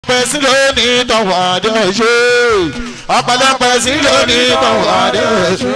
ọ̀pẹ̀lọpẹ̀ sí lónìí tọ̀wọ̀ adé ṣe ọ̀pẹ̀lọpẹ̀ sí lónìí tọ̀wọ̀ adé ṣe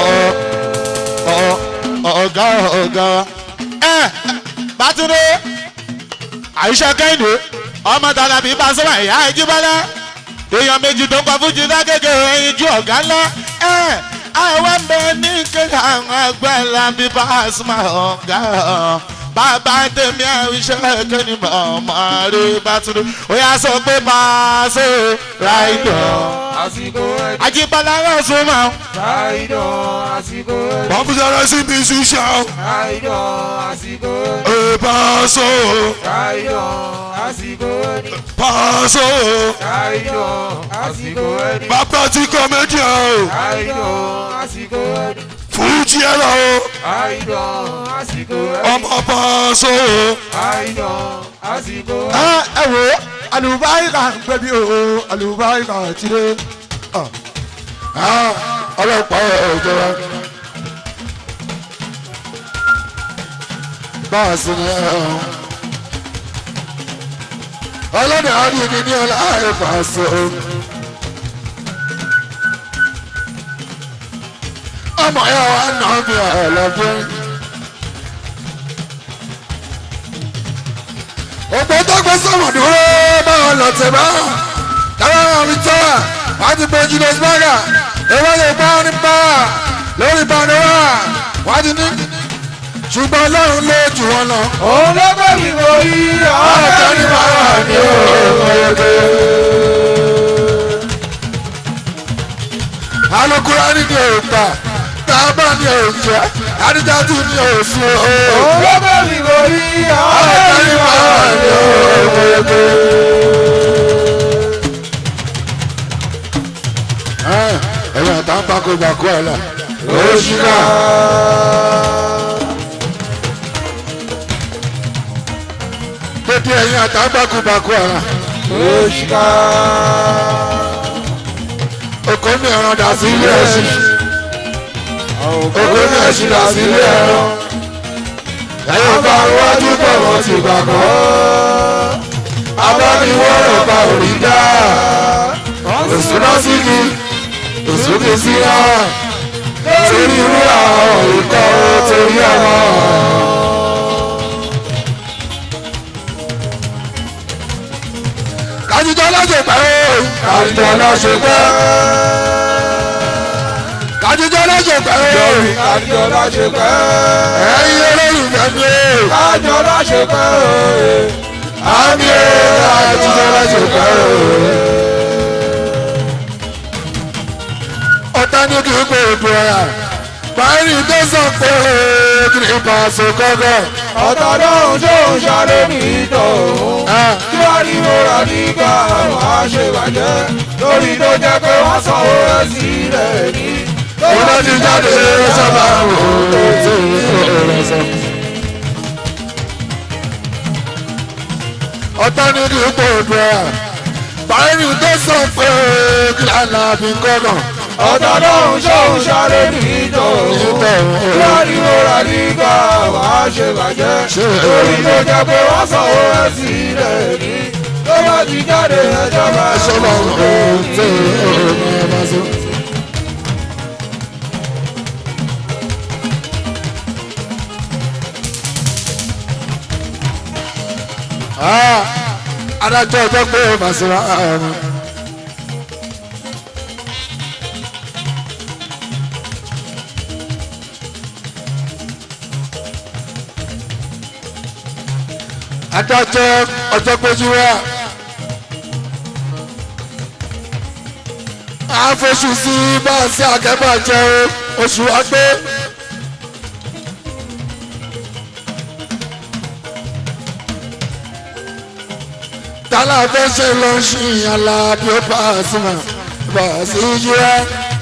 ọ̀gá ọ̀gá ẹ bàtúndé àyíṣà kẹ́hìndé ọmọ tàlàbí bá sọ́wọ́ ìyá ìjíbọ́lá èèyàn méjì tó ń pa fújì lágége ẹyin ju ọ̀gá ńlá ẹ àwọn ń bẹ ní kéka àwọn agbára bí bá a súnmọ́ ọ̀gá bàbá tèmi àwíṣẹ́ kẹ́ni mọ̀ọ́mọ́ rí bàtúndé ó yà sọ pé Paso ráìdọ̀ àsìkò ẹni àjíbọ́lá yóò súnmọ́ ráìdọ̀ àsìkò ẹni wọ́n fi sọ̀rọ̀ sí bí ṣíṣe ráìdọ̀ àsìkò ẹni ẹ̀ Paso ráìdọ̀ àsìkò ẹni Paso ráìdọ̀ àsìkò ẹni bàbá tí kọ́mẹ́dì ọ̀ ráìdọ̀ àsìkò ẹni fújì ẹ̀ lọ ráìdọ̀ àsìkò ẹni ọmọ Paso. ráìdọ̀ àsìkò ẹni. ẹ ẹ wo alùbáríkà ń gbẹbí o alùbáríkà ti dé ọlọ́pàá ìjọba báà sí ni ẹ ọlọ́dẹ àdìyẹ ní ọlá Paso. ọmọ ẹ wà nà mí ọlọ́dún. òpó tó gbé sọ̀rọ̀ dúró báwọn lọ tẹ̀ bá táwọn ọ̀rìn tó wà wọ́n ti gbé julius berger ewé lè bá wọn ní bá lórí panora wọ́n ti ní ṣùgbọ́n ọlọ́run ló jù wọn lọ. òun ló gbé mi borí ọ̀rọ̀ ọ̀rẹ́ ní mi bàbá máa mi ní ò o. alukura ni ni òòtà tábà ni òòjẹ adijatu ni òsùn o. òun ló gbé mi borí ọ̀rọ̀ ọ̀rẹ́ ní mi bàbá máa mi ní ò o. ẹ̀yìn àtàǹpàkògbàkú ẹ̀ la. oṣù náà. pété ẹ̀yìn àtàǹpàkògbàkú ẹ̀ la. oṣù náà. oko ní ẹran dà sí ilé ẹṣin oko ní ẹṣin dà sí ilé ẹran. ẹ̀yìn bá wájú pọ̀ wọ́n ti gbàgbọ́. abániwọ̀rọ̀ bá òrí dá. òṣùnà sígi òṣùnà síra. torí irú àwọn ìkọ́ torí ọmọ. kájíjọ́ lọ́sẹ̀ pẹ́ o. kájíjọ́ lọ́sẹ̀ pẹ́. kájíjọ́ lọ́sẹ̀ pẹ́ o. kájọ láṣẹ pẹ́. ẹ̀yin olólùfẹ́ mi o. kájọ láṣẹ pẹ́ o. àmì o kájíjọ́ lọ́sẹ̀ pẹ́ o. ọ̀tá ní kí n pè é bu ẹ̀yà. báyìí tó sọ pé kí ni Paso kọ́kọ́. ọ̀tọ̀ lóhùn tó ń ṣàlẹ́ ní ìtòhún. tí wàá ní mọ́ra nígbà àwọn àṣebàjẹ́. lórí tó jẹ́ pé wọ́n sanwó rẹ̀ sílẹ̀ ní. iná ti jáde sábà wò ó tó rẹ̀ sọ. ọ̀tá ní kí n pè é bu ẹ̀yà. báyìí tó sọ pé kí ni àlàbí kọ́kọ́. ọ̀tọ̀ lóhùn tó ń ṣàlẹ́ ní ìtòhún. tí wàá ní mọ́ra nígbà àwọn àṣebàjẹ́. lórí tó jẹ́ pé wọ́n sanwó rẹ̀ sílẹ̀ ní. tó bá ti jáde ẹjọ́ bá Sọ́lá ọ̀hún tó rẹ̀ bá sọ. adájọ́ ọjọ́ pé màsíra ọ̀run. adájọ́ ọjọ́ péjú wá. àfọṣù sí báàsì àkẹ́bàjẹ́ oṣù àgbẹ̀. tálà fẹ́ ṣe lọ sí ìyànlá bí ó bá a sí mà bá a sí yíra.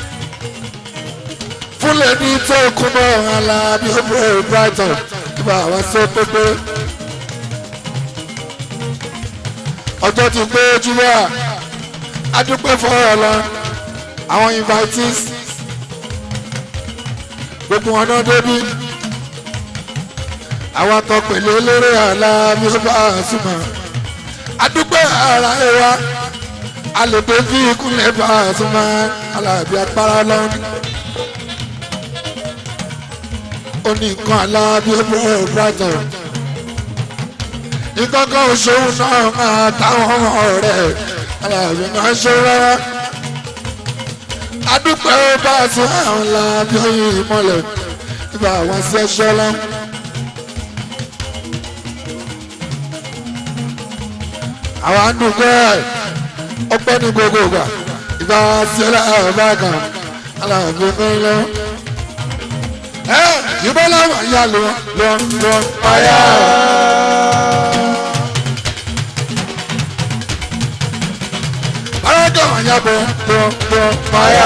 fúnlẹ̀ ní tó kún mọ́ ìyànlá bí ó bẹ̀rẹ̀ brighton bá a wá sọ pépé. ọjọ́ ti pé júwà adúpẹ́ fọ́ọ̀rọ̀ lọ àwọn invitees gbogbo wọn náà débi àwọn atọ́pẹ̀lẹ̀ eléré àlá bí ó bá a sí mà adúpẹ́ ara ẹ wa alèpé fi ìkúnlẹ̀ bá a tún máa alábí apára lọ́nà. ó ní nǹkan alábí ẹgbẹ́ brighton. ìkọ́kọ́ òṣòwò náà máa táwọn ọ̀rẹ́ alábí máa ń ṣe rárá. adúpẹ́ bá a tún àwọn alábí ọyìn ìmọ̀lẹ̀ nígbà àwọn sí ẹṣọ́ lọ́wọ́. àwọn àdúgbẹ́ ọpẹ́ ní gbogbo ìgbà ìgbà sílẹ̀ ọba kan aláàbò mẹ́lẹ́. ẹ ìbọn làwọn yà lọ lọ lọ payá. bárakà wọn yà bọ bọ bọ payá.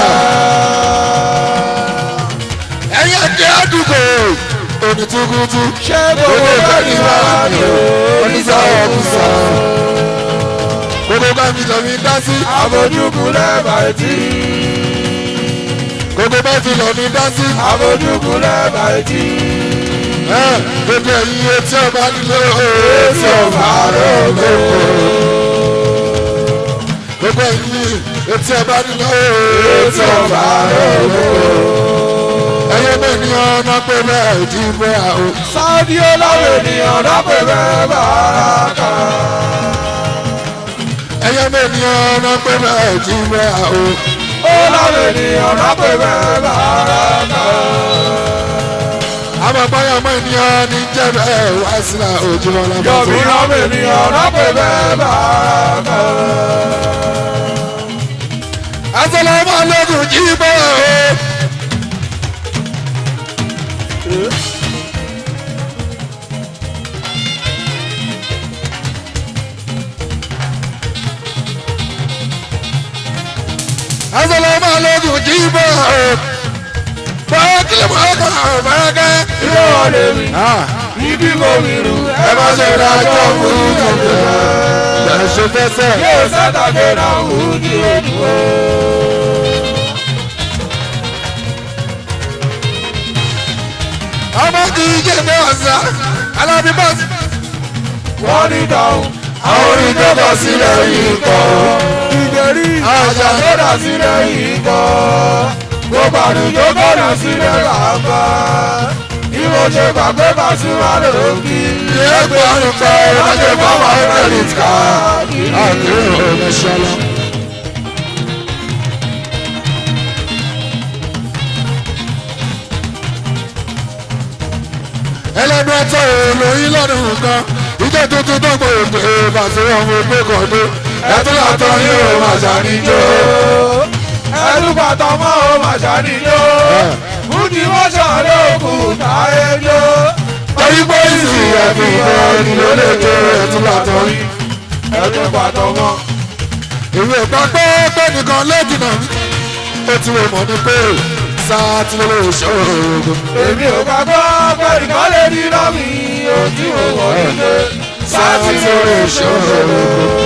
ẹ̀yẹ́ jẹ́ àdúgbò onítúkútú. ṣé gbogbo bẹ́ẹ̀ni wà ní oníṣàwọ̀ kùsà. gbogbo bá mi lọ mi dá sí. àbójúkú lẹ́bàá etí. gbogbo bá fi lọ mi dá sí. àbójúkú lẹ́bàá etí. ẹ gbogbo ẹ̀yin etí ọba nílé etí ọba rògbò. gbogbo ẹ̀yin etí ọba nílé etí ọba rògbò. ẹ̀yẹ bẹ́ẹ̀ ni ọ̀nà pé bẹ́ẹ̀ jí bẹ́ẹ̀ o. sáàdì ọlọ́wọ́ ènìyàn dápẹ́ bẹ́ẹ̀ bá a kà. ẹ̀yẹ bẹ́ẹ̀ ni ọ̀nà pé bẹ́ẹ̀ jí bẹ́ẹ̀ o. ọlọ́wọ́ ènìyàn dápẹ́ bẹ́ẹ̀ bá a kà. àmọ́ báyọ̀ mọ́ ènìyàn ní jẹ́ bẹ́ẹ̀ wá sílẹ̀ ojúmọ́ lọ́mọ́ yọ̀bí ọmọ ènìyàn dápẹ́ bẹ́ẹ̀ bá a kà. asalamu alaikum jí bẹ́ẹ̀ o. asalamu alaikum jí bẹ́ẹ̀ o. báyọ̀ kílẹ̀ mọ́ ọkọ̀ àwọn bárakẹ́. ilé wọn lè rí ibi kò rí rú ẹ má ṣe dájọ́ fún ìjọba. bẹ́ẹ̀ ṣe fẹsẹ̀. yóò sátàgé náà wù ú ní ojú o. ọmọ kì í jẹ́ bẹ́ẹ̀ ọ̀sán alábí bọ́ọ̀sì. wọ́n ní dáhùn àwọn orin tó kọ sílẹ̀ yìí kọ́. ìgbèrí àjà tó dà sílẹ̀ yìí kọ́. gbogbo àrùn tó kọ̀nà sílẹ̀ bàbá. bí mo ṣe gbàgbé Pasuma lòókì. ẹgbẹ́ àrùn pa ìrìnàjò fáwọn credit card. àkèrè ọ̀rẹ́ ṣọlá. ẹlẹ́nu ẹ̀tọ́ olóyin lọ́dún nǹkan ìjọ tuntun tó gbòòrò pé bàtí ọmọ ẹgbẹ́ kan dé ẹtún látọ̀ yín ò máa ṣàníjó. ẹnu pàtó mọ́ ò mà ṣàníjó. fúdi wọ́n ṣàlókù táyé jó. torí pé ìsìn ẹ̀fìn ẹni ló lè jó ẹtún látọ̀ yín. ẹnu pàtó mọ́. ìwé ìpàgbọ́ pé nìkan lẹ́jìnà mi ó ti wò mọ́ ní pé sáà tí ló lè ṣòro. èmi ò gbàgbọ́ pẹ̀lú kan lè rí lọ́mí ojú òwò nílé sáàtì lórí ìṣòro.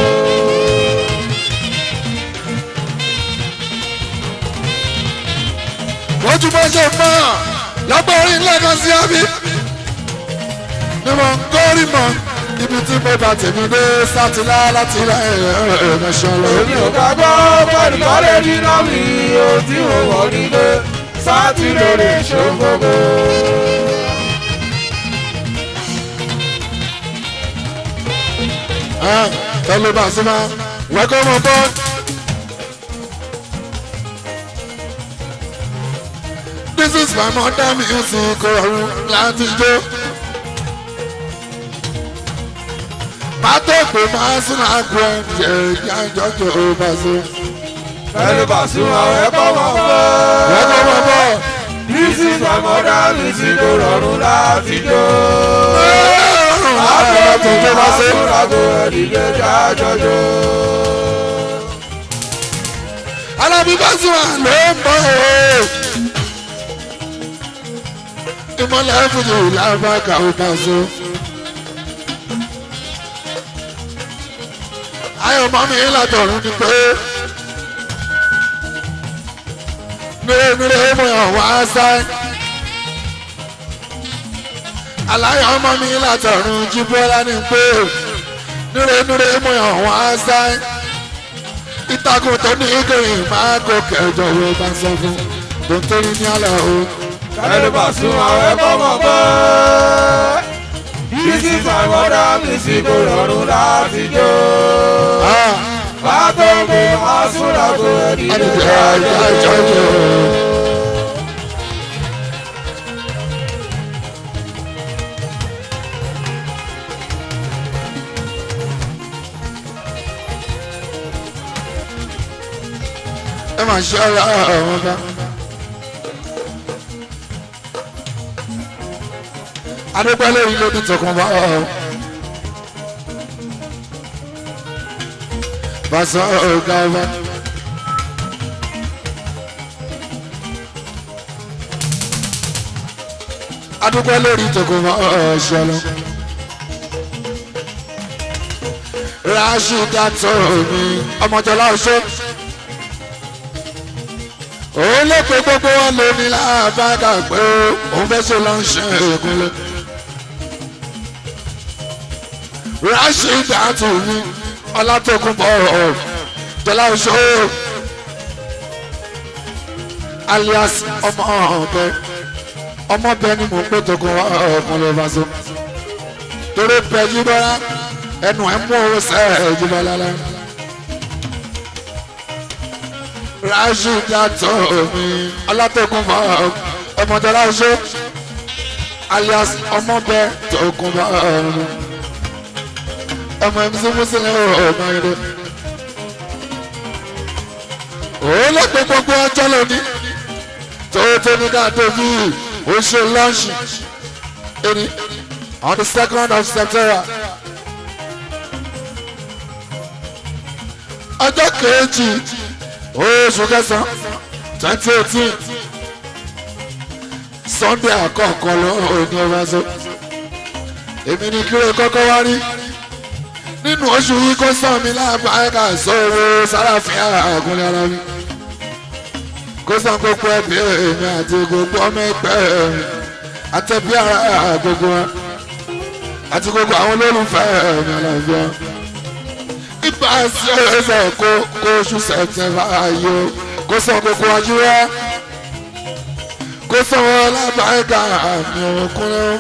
wọ́n tún bá ṣe mọ́ lọ́gbọ́n orí lẹ́kan sí àbí. ni mo ń kórì mọ́ ibi tí mo bá tèmi dé sátìlá láti ilẹ̀ ẹ̀ẹ́dẹ̀ṣọ́ lọ. èmi ò gbàgbọ́ pẹ̀lú kan lè rí lọ́mí ojú òwò nílé sáàtì lórí ìṣòro. tẹ́lẹ̀ bá sí máa wẹ́kọ̀ mọ́ bọ́. This is my mother music ọ̀run láti jó. Má tó pé máa sún àgọ́ ẹ̀ yẹ ìjọ́jọ́ bá sí. pẹ̀lú Pasuma ẹ̀kọ́ mọ̀ pé. Wẹ́kọ̀ mọ́ bọ́. This is my mother music kò rọrùn láti jó. Àgbẹ̀ tó jó bá sí. Àgọ́ ẹ̀dìdẹ́ jájọ́jọ́. Alábí bá sí wa ló ń bọ̀ o. Ìmọ̀lẹ̀ fújì lábàkà ó bá so. Ayọ̀ mọ́ mi látọ̀run ni pé. Mèremère mo yàn wá sáì. Aláyọ̀ ọmọ mi látọ̀run jí bọ́lá ni pé. núre núre mú àwọn àṣàì ìtàkùn tó ní ìgbìyìn máa gòkè ìjọba bá ń sọ fún tó ń torí ní àlọ́ o. Kẹ́lẹ́ bá sún àwọn ẹ̀kọ́ mọ̀ pé. Bísí fàmọ́dá mi sì kò rọrùn láti jó. Ah, Bá tó gbé máa sún lágbo ẹni lè àdìjẹ́ jáde. àjọ yìí o. ẹ máa ṣe ọ̀rọ̀ ọ̀hún bá. adégbálẹ̀ yìí ló ní tọkàn bá ọ̀. Bàṣọ ọ̀gá ọba. adúgbò lórí tọkàn bá ọ̀ ṣọlọ. Rashida tó mi ọmọjọlá ọṣọ òun ló pe gbogbo wọn lóní láàbàgà pé òun fẹ́ ṣe lọ ń ṣe ìkúnlẹ̀. Rashida tó mi ọlátòkùnbọ̀ jọlá ọṣọ alias ọmọ ọbẹ ọmọbẹ ni mò ń pè tókun ọkùnrin faso torí pẹ̀jú bọ́lá ẹnu ẹ̀ mú owó sẹ́ ẹ̀jú bọ́lá lá. Rashida tó mi ọlátòkùnbọ̀ ọmọdọ́lá ọṣọ alias ọmọbẹ tókùnbọ̀ ọmọ mc muslim ọmọ ẹ̀rọ òun ló pe gbogbo ọjọ́ lónìí tó tó ní ká tó bí ó ṣe lọ́ọ̀ṣì ẹni on the second of september ọjọ́ kejì oṣù kẹsàn-án twenty eighteen sunday àkọ́kọ́ lọ́wọ́ ní ọba so èmi ní kí ló kọ́kọ́ wá rí nínú oṣù yìí kó sàn mí láàbáyéká sọ̀rọ̀ sáráfíà àgúnlẹ̀ ara mi kó sàn gbogbo ẹbí èmi àti gbogbo ọmọ ẹgbẹ́ mi àtẹ̀bí ara gbogbo wa àti gbogbo àwọn olólùfẹ́ mi àlàáfíà ibà sí ẹsẹ̀ kó kó oṣù sẹ̀tẹ̀fà ayò kó sàn gbogbo wájú wa kó sàn wọn láàbáyéká àmì òkúnlẹ̀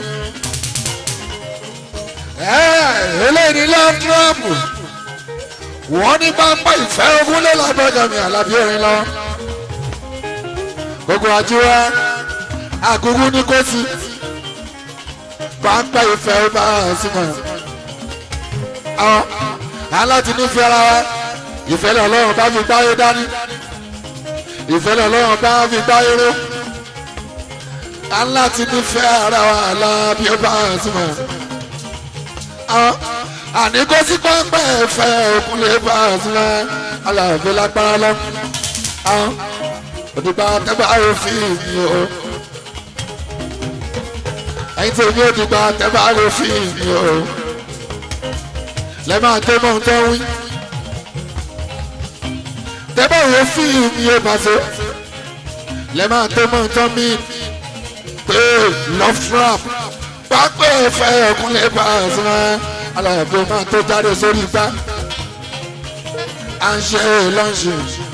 eléyìí ní lọ́ńdúrọ́pù wọ́n ní pápá ìfẹ́ ogún lé lábẹ́gàn mi àlàbí orin lọ. gbogbo àjíwá àgùgù ní kò sí pápá ìfẹ́ bá a sí mọ̀. àwọn aláti nífẹ̀ẹ́ ara wa ìfẹ́ lọ lọ́rùn bá fi gbáyé dání ìfẹ́ lọ lọ́rùn bá fi gbáyé ró aláti nífẹ̀ẹ́ ara wa àlàbí ó bá a sí mọ̀ àní kó sí pẹ́pẹ́ ẹ̀fẹ́ òkun lè bá a sílẹ̀ aláàfin lágbára lọ. òdìgbà tẹ́gbà òfin mi o. ẹ̀yin tí èmi òdìgbà tẹ́gbà òfin mi o. lẹ́ máa tó mọ́ tó wí. tẹ́gbà òfin mi o pàṣẹ. lẹ́ máa tó mọ́ tó mí. pé love trap pápẹ́ ẹ̀fẹ́ òkun lè bá a sílẹ̀ aláàbò máa tó jáde sórí igbá à ń ṣe lọ́ọ̀ṣì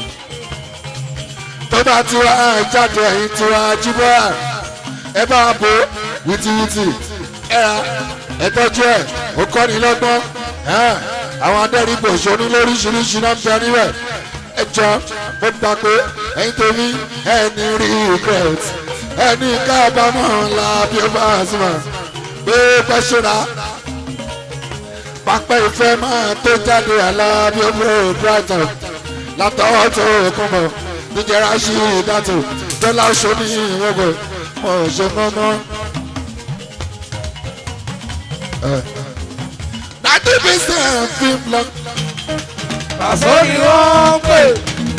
tó bá ti wá jáde ẹ̀yìn tí wá jíbọ́ ẹ bá bo wìtìwìtì ẹ ra ẹ tọ́jú ẹ ó kọ́ni lọ́gbọ́n àwọn adẹ́rìnbò ṣonú lóríṣiríṣi náà ń bẹ níbẹ̀ ẹ jọ mo gbà pé ẹ̀yin tèmi ẹni rí regret ẹni kábàámọ̀ ńlá bí ó bá a sùn pé pẹ́ṣọ́ra pápẹ́ ìfẹ́ máa tó jáde aláàbí ọmọdé brighton látọwọ́ tó kún mọ́ níjẹ̀rá sí ìdátò tọ́lá oṣù ní ìwọ́gbọ̀ mọ̀ ṣe mọ́mọ́. ninety percent film lọ. Pàṣọ ni wọ́n ń pè.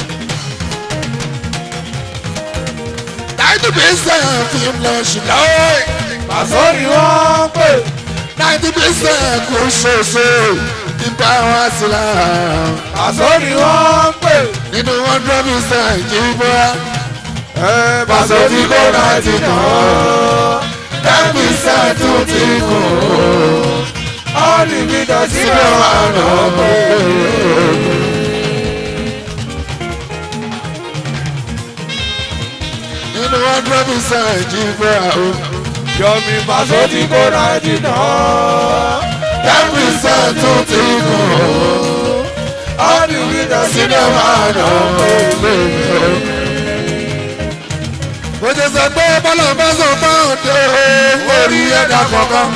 ninety percent film lọ ṣùgbọ́n. Pàṣọ ni wọ́n ń pè. ninety percent kò ṣoṣo ìgbà wá sí la. Pàṣọ ni wọ́n ń pè. nínú hundred percent kì í bọ́. Ẹ Pàṣọ tí kò náà ti kàn án. ten percent tún ti kù. ọ̀nìmídà sílẹ̀ sílẹ̀ wà wà lọ. lọ́wọ́. nínú hundred percent jí fẹ́ o. Yọmi Paso ti kó náírà náà. ten percent tún ti kù o. ọ̀nìmídà sílẹ̀ sílẹ̀ wà wà lọ. lọ́wọ́. mo ti sọ pé bọ́lá bá sọ fáwọn dé o orí ẹ̀dá kọ̀ọ̀kan.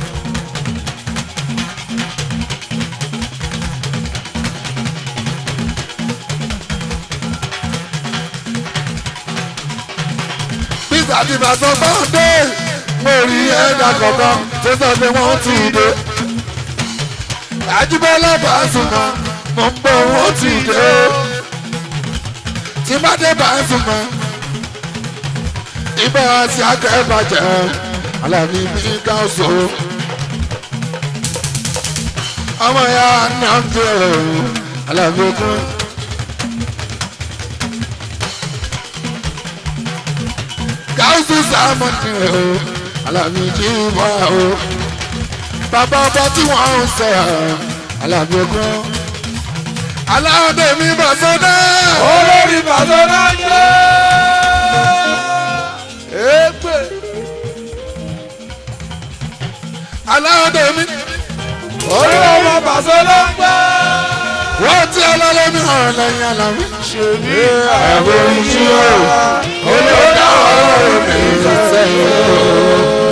peter ti bá sọ fáwọn dé orí ẹ̀dá kọ̀ọ̀kan tó sọ pé wọ́n ti dé. àjíbọ́lá bá sùn mọ́ mo ń bọ̀ wọ́n ti dé. tí bá dé bá sùn mọ́ ibà sí akẹ́bàjẹ́ alábí mi ká so. ọmọ ya náà ń jẹ alábí okun. gáúsù sàmọ́tì o alábí jí bọ́ o. bàbá ọba tí wọ́n ń sọ alábí okun. aláwọ̀dé mi bọ̀ sọ́dọ̀. olórí Paso náà jẹ́. Ègbè. aláwọ̀dé mi. Orí ọmọ Paso ló ń gbọ́. wọ́n ti ọlọ́lẹ́mí hàn lẹ́yìn alábí. Ṣèbí àbò ìṣirò olódà ọ̀rọ̀ mi sẹ́yìn.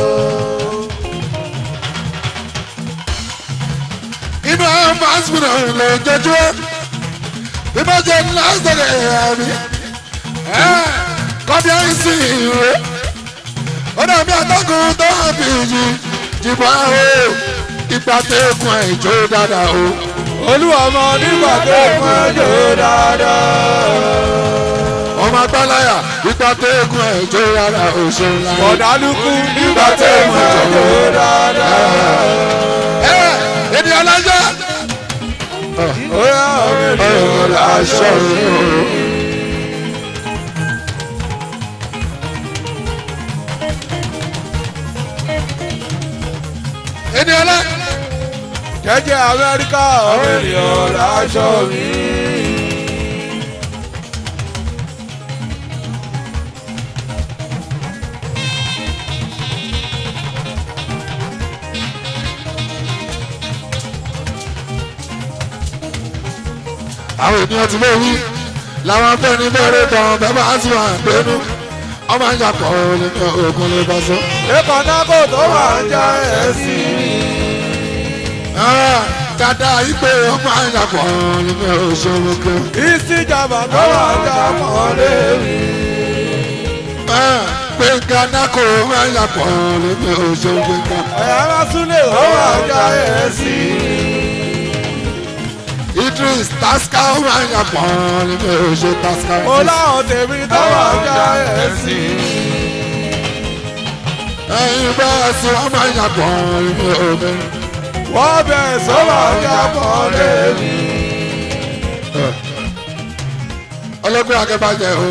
inú àwọn fásitì lè jẹjú bí bá jẹ lásìkò ẹ̀mí kọ́bí àìsí ìwé ó dàbí àtọ́kùn tó hàn bí jì jìbọn o ìgbà tẹ́kùn ẹ̀ jó dáadáa o. Olúwa ọmọ nígbà tó fún ẹjọ́ dáadáa. ọmọ agbáláyà ìgbà tẹ́kùn ẹ̀ jó dáadáa o ṣeun láyé. Ọ̀dàlùkù nígbà tó fún ẹjọ́ dáadáa. ẹ ènìyàn lọ́jọ́. Ó yá ọ̀rẹ́ mi ò ọ̀rọ̀ láṣọ. aṣọ òun. ènìyàn lọ. Jẹ́jẹ́ Amẹ́ríkà ọ̀rẹ́ mi ò láṣọ mi. àwọn ènìyàn ti lè wí làwọn afẹ́ni bẹ̀rẹ̀ tán bẹ́ẹ̀ bá ti wà gbẹ́nu ọmọ ìjà pọ̀ lẹ́nu ogun lè bá sọ. Lẹ́kọ̀ọ́ náà kò tó wà ń já ẹ̀ sí i. dada ìpè ọmọ ìjà pọ̀ lẹ́nu òṣèlú kan. Ìsìjàmbá tó wà ń já pọ̀ lérí. pé gánà kò ọmọ ìjà pọ̀ lẹ́nu òṣèlú kan. Ẹ̀yà máa súnlẹ̀ ó wà ń já ẹ̀ sí i. Idris taska ọmọ ìjà pọ̀ lẹ́nu òṣèlú taska. Mo láwọn tèmi tó wà ń já ẹ̀ sí i. ẹyin bẹ́ẹ̀ sí ọmọ ìjà pọ̀ lẹ́nu òṣèlú. Wọ́n bẹ̀rẹ̀ sọ́wọ́ ń já pọ̀ lérí. ọlọ́gbẹ́ akẹ́bàjẹ́ o.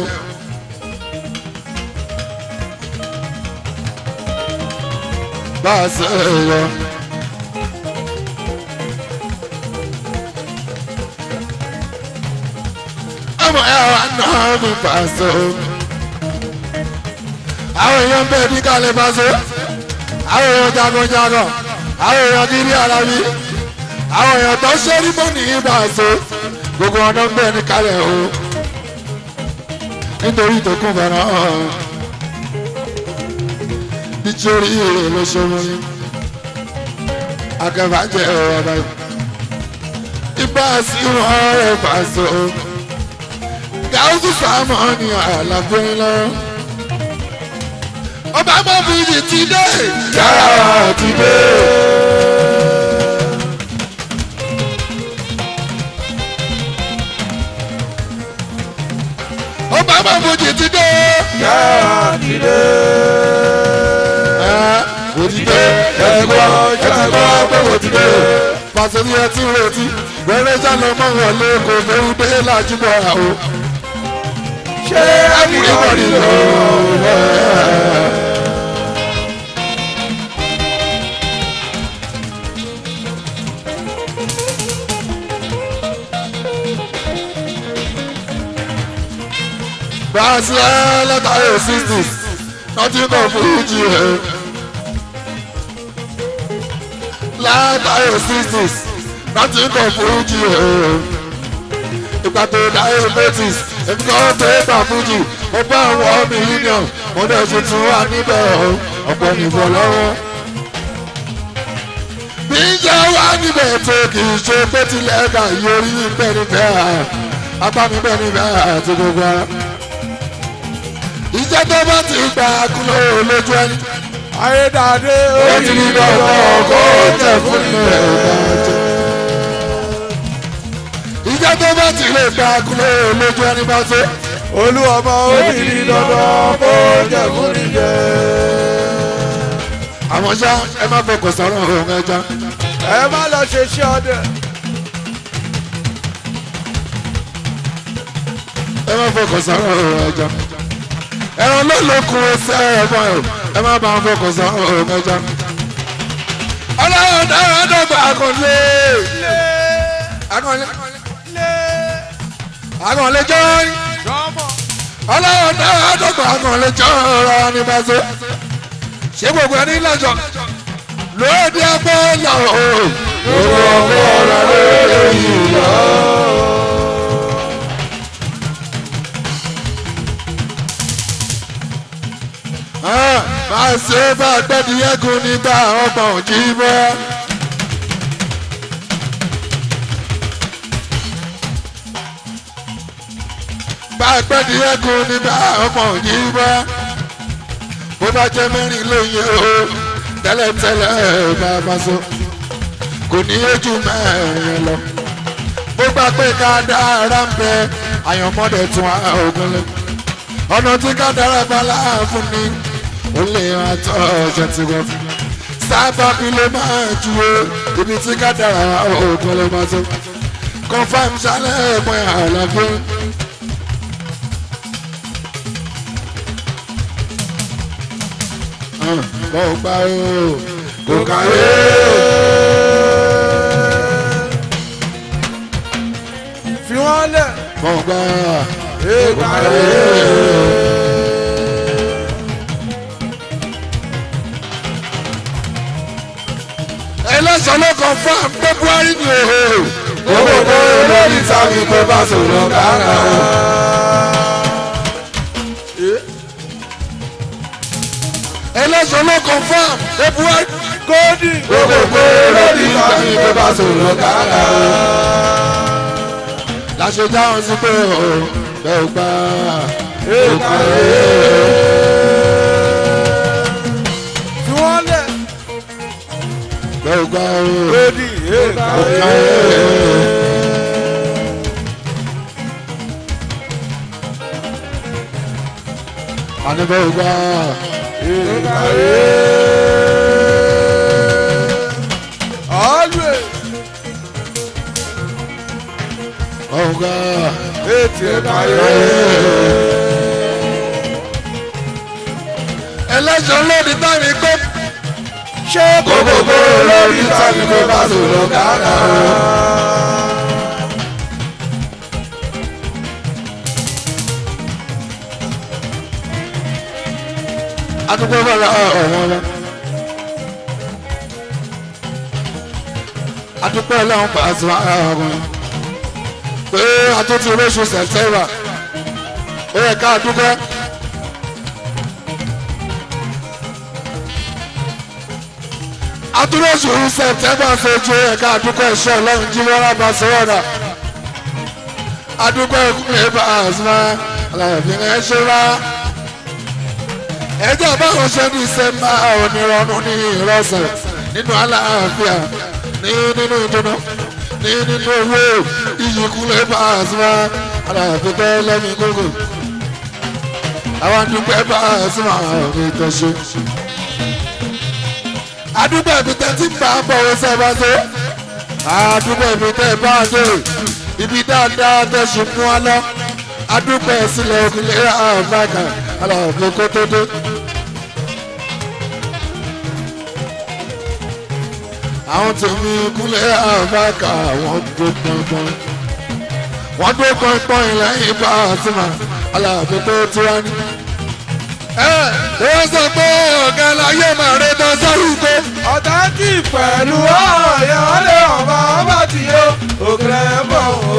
bá a ṣe é yọ. ọmọ ẹ wà náà mi pàṣẹ o. àwọn èèyàn bẹ́ẹ̀ ní kálẹ̀ pàṣẹ. àwọn èèyàn jagunjagun. àwọn èèyàn kiri ara mi. àwọn èèyàn tó ṣe rí bọ́ ní pàṣẹ. gbogbo ọ̀nà ń bẹ́ẹ̀ ní kálẹ̀ o nítorí tó kún fara hàn nítorí èrè ló ṣòro yín akẹ́fà jẹ́ ọ̀rọ̀ báyìí ibà sí wọn rẹ̀ fàṣọ gáúsù sàmọ́ ni àlàfo yín lọ. ọba mọ́ fìdí ti dé yàrá ti dé. ọba mọ́ fìdí ti dé. Yàrá ti dé. òdìdé ẹ̀gbọ́n ẹ̀gbọ́n pé òdìdé. pàṣẹ ní ẹtí retí wẹ́rẹ́ sálọ mọ́ wọlé kò fẹ́rù dé lájúbọ̀ àwọ̀. Ṣé everybody know. brazil látàrí sixties nothing kan fújì ẹ̀ látàrí sixties nothing kan fújì ẹ̀ ìgbà tó diabetes èmi kan tó gbà fújì mo bá àwọn mílíọ̀nù mo dẹ̀ ṣe tún wà níbẹ̀ ọ̀pọ̀ nìbọn lọ́wọ́ bí jẹ́ wá níbẹ̀ tó kì í ṣe pé tilẹ̀ ká yorí bẹ́ẹ̀ ni bẹ́ẹ̀ apá mi bẹ́ẹ̀ ni bẹ́ẹ̀ àti gbogbo ara. ìjẹ́ tó bá ti gbà kúló lójú ẹni. ayédáadé ó ti ní dandan kó tẹ̀ fún ilẹ̀ ìbàjẹ́. ìjẹ́ tó bá ti lè gbà kúló lójú ẹni bá tó. olúwọmọ ó ti ní dandan kó jẹ fún níjẹ. àmọ́ ṣá ẹ má fọkàn sọ̀rọ̀ ọ̀hún ẹja. ẹ má lọ ṣe iṣẹ́ ọdẹ. ẹ má fọkàn sọ̀rọ̀ ọ̀hún ẹja. ẹran ló lókun ẹsẹ̀ ẹ̀fọn ẹ̀ ẹ má bá wọn fọkàn sọ̀rọ̀ ọ̀hún ẹja. ọlọ́run dáhùn ẹ̀dọ́gba àkànlé. àkànlé àkànlé jọ́ọ́rí. ọlọ́run dáhùn ẹ̀dọ́gba àkànlé jọ́ọ́rọ́ ní bàzọ́. ṣé gbogbo ẹni lọ́jọ́ lóde ẹgbẹ́ lọ o. gbogbo ọgbẹ́ ọ̀rọ̀ lóde yìí lọ. máa ṣe bá gbẹ́dìyẹ́kùn nígbà ọgbọ̀n òjì bọ́. bá gbẹ́dìyẹ́kùn nígbà ọgbọ̀n òjì bọ́. bó bá jẹ́ mẹ́rin lóye o tẹ́lẹ̀tẹ́lẹ̀ bá bá so kò ní ojú mẹ́rin lọ. bó gbà pé ká dára ń bẹ àyànmọ́dé tún ogun lẹ. ọ̀nà tí ká dára bá láàfin ni ó lè máa tọ́ ọ̀ṣẹ́ tí wọ́n fi. sábà bí ló máa ju o ibi tí ká dára ogun lè máa tó. confam ṣálẹ̀ ẹ̀pọ̀ àlàfo. bọ́ gbà o kò kàwé fi wọ́n lẹ̀. bọ́ gbà èèkàrẹ́. ẹlẹ́sàn ló kàn fún february ni o. owó kó lórí tàbí pé bá sọ̀rọ̀ kára. ẹlẹ́sàn ló kàn fún february. kódì. owó kó lórí tàbí pé bá sọ̀rọ̀ kára. láṣẹ dáhùn sí pé o bẹ́ẹ̀ gbà. èèkàrẹ́. fi wọ́n lẹ̀. bẹ́ẹ̀ gbà o. kódì. èèkàrẹ́. àní bẹ́ẹ̀ gbà. Always. bẹ́ẹ̀ gbà. Ètì ẹ̀káyé. ẹlẹ́sàn lórí tàbí pé. Ṣé kòkòkò lórí tàbí pé bá sọ̀rọ̀ kára? adúgbò bá la ọ̀rọ̀ wọn lọ. adúgbò ọlọ́run pa àti ọ̀rọ̀ pé àtúntì oṣù sẹ̀tẹ́rà ó yẹ ká dúpẹ́. àtúntì oṣù sẹ̀tẹ́rà fojú ó yẹ ká dúpẹ́ iṣẹ́ ọlọ́run jí wọ́n rábà sọ́wọ́ dà. adúgbò ìkúnlẹ̀ bá àzùmá aláàbí ẹ̀ ṣe wá ẹjọ́ báwọn ṣe ní sẹ́mbà onírọ̀rùn ní ìrọ̀sẹ̀ nínú àlàáfíà ní nínú ìdùnnú ní nínú owó ìyíkúlẹ̀ bá a sí wa aláàfíà lẹ́yìn gbogbo àwọn àdúgbò bá a sí wa mi tó ṣe. àdúgbò ibi tẹ́ ti ń bá a bọ̀ wọ́n sábà tó àdúgbò ibi tẹ́ bá a dé ibi dáadáa tẹ́ ṣe mú wa lọ àdúgbò ìsìlẹ̀ òkèlè àbáka aláàfin kó tó dé. àwọn tèmi kúnlẹ̀ àbáka wọ́n dó pọ́npọ́n wọ́n dó pọ́npọ́n lẹ́yìn bá a ti mà aláàfin tó tiwa ní. ẹ wọ́n sọ pé ọ̀gá láyé máa rẹ tán sọ́rù pé ọ̀tá kì í pẹ̀lú ọ̀yẹ́ ọ̀lẹ́ ọ̀bá ọba tí yó òkèlè bọ̀ o.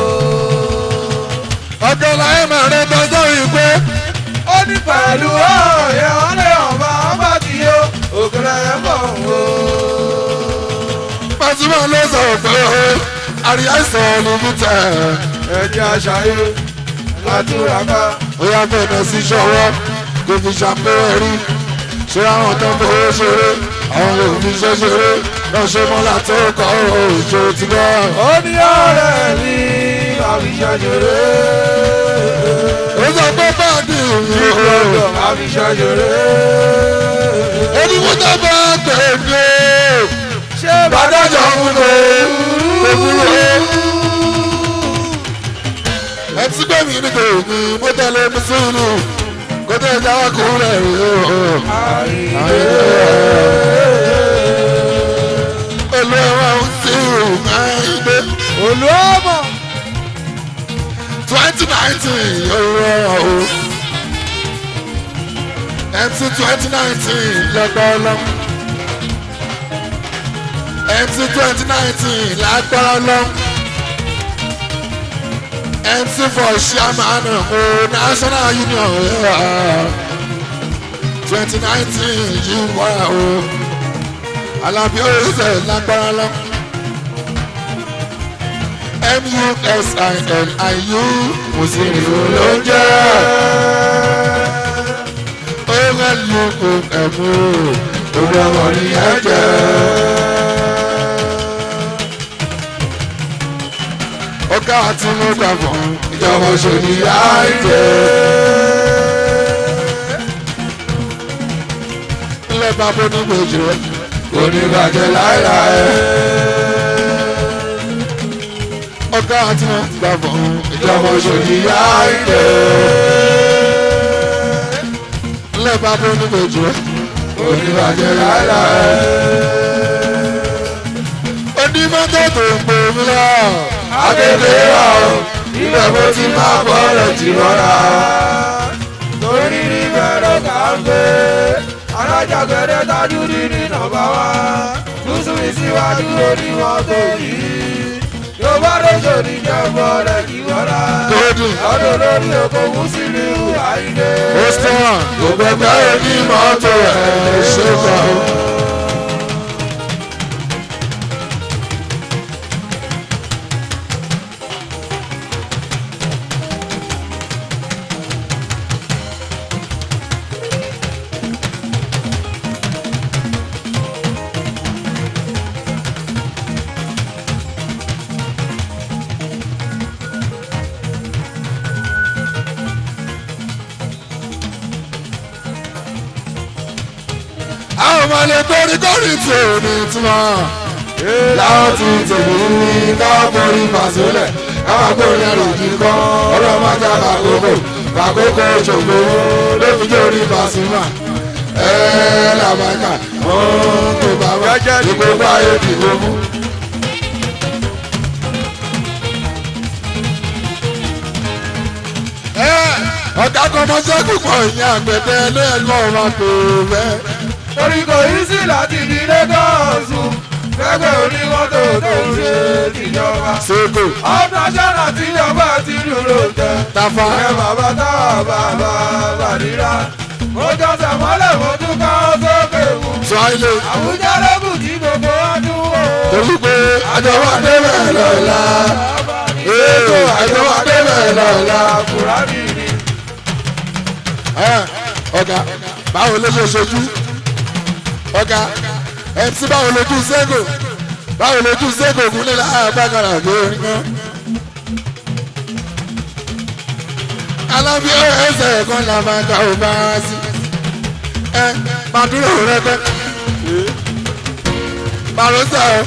ọ̀gá láyé máa rẹ tán sọ́rù pé ó ní pẹ̀lú ọ̀yẹ́ ọ̀lẹ́ ọ̀bá ọba tí yó òkèlè bọ̀ o. pàṣípà ló sọ pé àríyá ìsàn ní mítà ẹ̀jẹ̀ àṣàyè látúraká ó yá bẹ̀rẹ̀ sí ṣọwọ́ kò fi ṣàpẹ́rẹ́ rí ṣé àwọn tó ń fowó ṣeré àwọn lè fi ṣe ṣeré lọ ṣe mọ́lá tó kọ́ òjò ti gbọ́. ó ní ọ̀rẹ́ mi àbíṣẹ́jẹrẹ. ó sọ pé báàdì mi ò Ìgbọ́dọ̀ àbíṣẹ́jẹrẹ. onímọ̀ tó bá tẹ̀lé ṣé bàdájọ́ ń lò ó kúrò. ẹ ti gbé mi ní tèmi mo tẹ̀lé mi sínú kó tẹ̀ jáwọ́ kúrẹ̀ rí o. Olú ẹ̀wọ̀n ń sí ìmáìdé olùọ́mọ twenty nineteen yóò rọ̀ o. MC twenty nineteen lọ́gbọ́n lọ. MC twenty nineteen lágbára lọ. MC for chairman o national union twenty nineteen yìí wá o. Alábí oríṣẹ́ lágbára lọ. M-U-S-I-N-I-U Mùsùlùmí ló ń jẹ́. O-L-U-O-M-O Orí ọmọ ní ẹ̀jẹ̀. Ọ̀gá àti mo gbà fún ìjọba òṣèlú àìjẹ́. Ilé bàbá onígbèjì rẹ̀ kò ní bàjẹ́ láéláé ọgá àti wọn gbà bọ̀ ìjọba òṣèlú yá ìdè. lẹ́ẹ̀bá bó ní gbèjò oníbàjẹ́ rárá. onímọ́tò tó ń pè mí lọ. akéde rà ó ibẹ̀ mo ti máa bọ̀ rẹ̀ jì rọra. torí ní bẹ̀rẹ̀ kà ń gbé alájàgbẹ̀rẹ̀ tajú ní ní nọ́mbà wá lùsùn ìsíwájú onímọ́tò yìí yorùbá lóṣù ní jẹ́bọ̀ rẹ̀ kí wọ́ra Gòdì. ọdún lórí oko mùsùlùmí àìdè. ó sàn gbogbo ẹgbẹ́ onímọ́tò ẹ̀ lè ṣe kọ́. àwọn ọmọ ilé torí kórì tí ò ní túmọ̀. láwọn ti tèmi ní káàkiri fàṣọlẹ̀ káwọn kórì ẹrù yìí kọ́ ọ̀rọ̀ máa já bàkókò bàkókò ṣògbó lóbi jẹ́ orí fàṣùmà. ẹ làbàkà ó ń tó bàbá ìgbó báyé dìbò mú. ọ̀gá kan mọ́ sẹ́kù pọ̀ ìyẹn àgbẹ̀dẹ lẹ́ẹ̀kan ọ̀rọ̀ àpò bẹ́ẹ̀. torí kò yí sí láti di lẹ́gọ̀ọ́sù fẹ́gbẹ́ onímọ́tò tó ń ṣe tìjọba. Sego, ọ̀dọ̀ sọ́nà tíjọba ti dúró tẹ. Tafa, ẹ bàbá táwa bàbá bàdíra. mo jọ́sẹ̀ mọ́lẹ̀ mo tún ká ó sókè mu. Swahili, àwùjọ lókùn tí gbogbo wa dún wò. torí pé àjọwọ́ débẹ̀ lọ́la. Ètò àjọwọ́ débẹ̀ lọ́la. Kùránì ni. Ẹ, Ọ̀gá, báwo ló ṣe ṣojú? Ọ̀gá, MC báwo lójú Sego? Báwo lójú Sego kúnlẹ̀ láàbàkàrà bí orin kan? Alábí ẹsẹ̀ kan là máa ka ò bá a sí. Ẹ, màdúró rẹ pẹ́. Màrúsà o.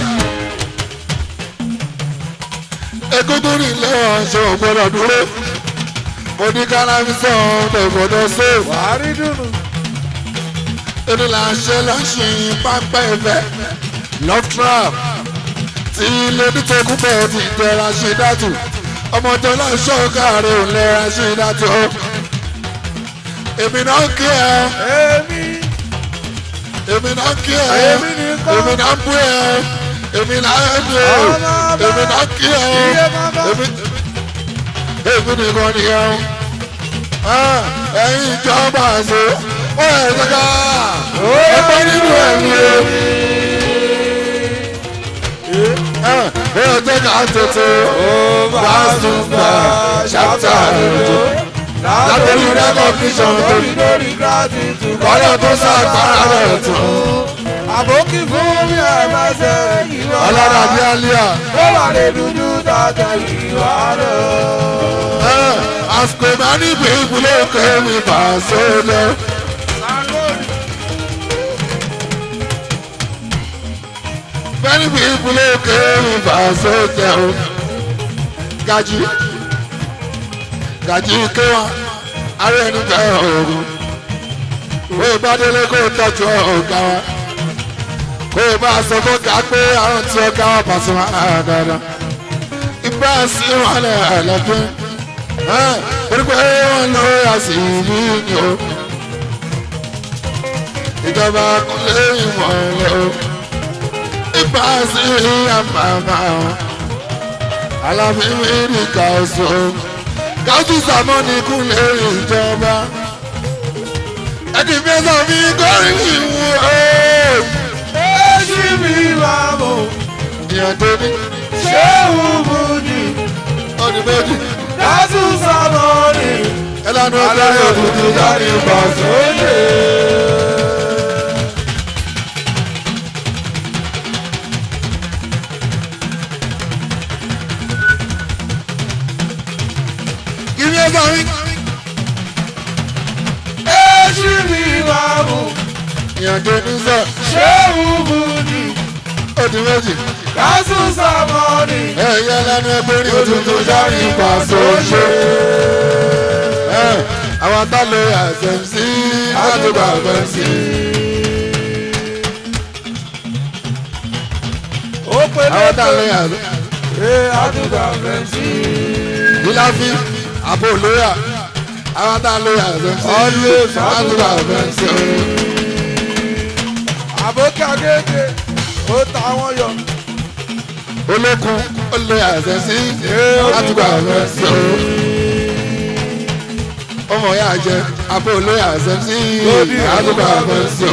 Egúngún ní ilé ọ̀ṣọ́ gbọ́dọ̀ dúró. Mo ní kálábí sọ ọ̀dọ̀ gbọ́dọ̀ sèwọ̀. wàárí dùnú. Èdè là ń ṣe lọ ṣe pápá ẹ̀fẹ́. Love trap tí lady tókù bẹ́ẹ̀ ti tẹ̀ra ṣe dátù. ọmọ tó lọ ṣọ́ọ̀kàrẹ̀ òun lẹ́ra sí ìdájọ́ èmi náà kí ẹ èmi èmi náà kí ẹ Èmi nìkan. èmi náà bú ẹ èmi náà ẹnu ẹ Ọmọ ọba. èmi náà kí ẹ Iye bàbá. èmi èmi nìkan nìyẹn o ẹ̀yin ìjọba àṣẹ ó ẹ̀ ṣẹ́ká ẹgbẹ́ nínú ẹ̀mí ẹ̀mí ẹ̀ ẹ̀ ṣẹ́ká tètè bá sùn bá ṣàtà ẹ̀jọ̀ látẹ̀lú rẹ́kọ̀kíṣọ̀n tó lórí lórí gratitude. kọ́lọ̀ tó sàgbára rẹ̀ tó àbókí fún mi ẹ̀mẹ́sẹ̀ ìwọ. ọlọ́dà bí alíà ó wà lè dúdú tàtẹ̀ ìwà rẹ̀. àsìkò máa ní gbègbè lókè mi bá sólẹ̀. Many people came in Basel. Gaji. Gaji kéwà. Ara ẹni bẹ̀rẹ̀ òògùn. Kó o bá délé kó o tọ́jú ọ̀gá wa. Kó o bá sọ fún ọ̀gá pé àrùn tí ọ̀gá wa pàṣẹ wá dáadáa. Ibà sí wọn lẹ̀ ẹ̀lẹ́gbẹ́. Torí pé wọ́n lọ àṣì ìlú ni o. Ìjọba kúnlé ìmọ̀lẹ́ o ìbáṣe àmàmà alábíwìrì kàṣọ kájú sàmọ́nì kúnlẹ̀ ìjọba ẹni mẹ́sàn mi kọrin ìwú ẹ̀ èsì mi máa mọ̀ ìyàndé ní ṣé òbúdì ọdún méjì dájú sábọ̀nì ẹlànà alẹ́ ọgbẹ́rẹ́ òdùdú òdùdú jáde jáde bọ̀ ìbàṣọ. sóyè. kí ni ẹ bá rí èsì mi máa mọ̀ ìyàndé ní sọ ṣé òbúdì ọdún méjì dájú sábọ̀nì ẹ̀yẹ ẹlànà ọgbẹ́rẹ́ òdùdú jáde ìbàṣọ ṣe. àwọn tá lo àṣẹmísí àdúgbò àṣẹmísí. ó pe àwọn tá lo lẹ́tọ̀ àṣẹmísí. ẹ̀ àdúgbò fẹ́ǹsì. ìláfi àbò lóyà àwọn tá lo àṣẹmísí. Always àdúgbò àṣẹmísí. àbókí agége ó ta wọn yọ. olókun ó lo àṣẹmísí. àdúgbò àṣẹmísí. ọmọ yà jẹ àbò lóyà àṣẹmísí. àdúgbò àṣẹmísí.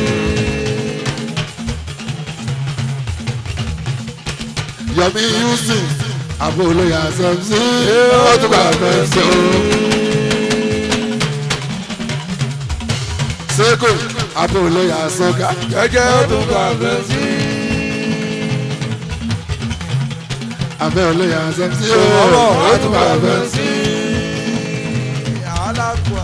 Yomi Houston àbò lóyà àṣẹmísí. àdúgbò àṣẹmísí. seko àbò lóyà àṣọká. jẹjẹ àdúgbò fẹ́ǹsì. abẹ́ olóyè àṣẹmísí. ọmọ àdúgbò àdúgbò àṣẹmísí. fẹ́ǹsì. alágbà.